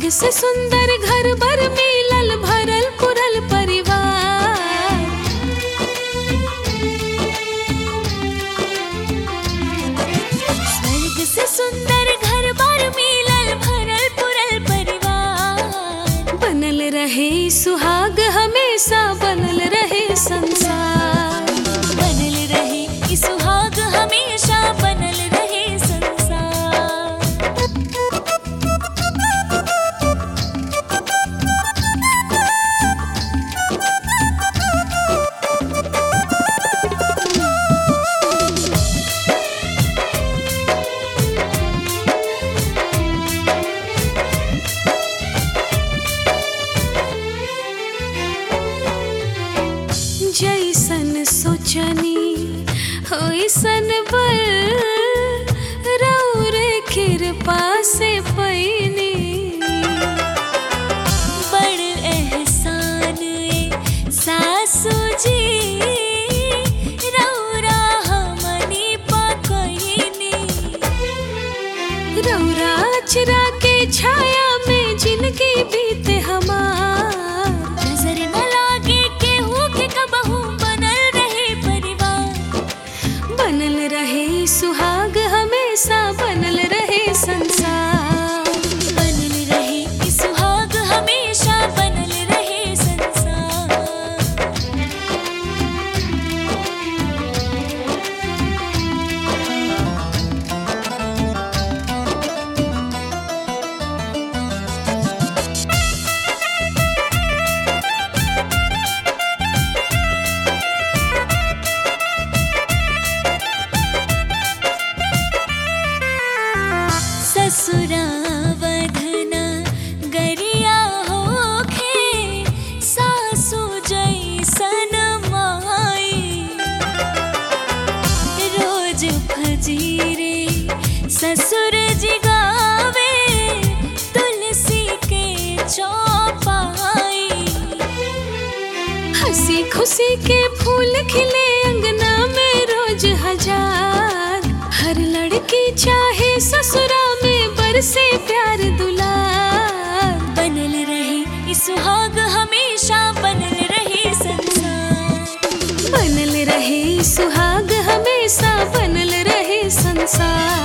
स्वर्ग से सुंदर घर बर मिलल भरल पुरल परिवार स्वर्ग से सुंदर घर बार मिलल भरल पुरल परिवार बनल रहे सुहाग हमेशा बनल रहे संसार बनल रहे ई सुहाग हमेशा बनल रहे संसार जैसन सोचनी होइसन बल रौरे कृपा से पैनी बड़ एहसान ए सासू जी रौरा हमनी पकईनी रौरा चिरा के छाया में जिंदगी बीते हमार नजर न लागे केहू के कबहू बनल रहे परिवार बनल रहे सुहाग हमेशा बनल रहे संसार बनल रहे ई सुहाग हमेशा बनल रहे संसार ससुरावधना गरिया होखे सासु जैसन माई रोज फजीरे ससुर जी गावे तुलसी के चौपाई हंसी खुशी के फूल खिले अंगना में रोज हजार हर लड़की चाहे ससुरा में बरसे प्यार दुलार बनल रहे ई सुहाग हमेशा बनल रहे संसार बनल रहे सुहाग हमेशा बनल रहे संसार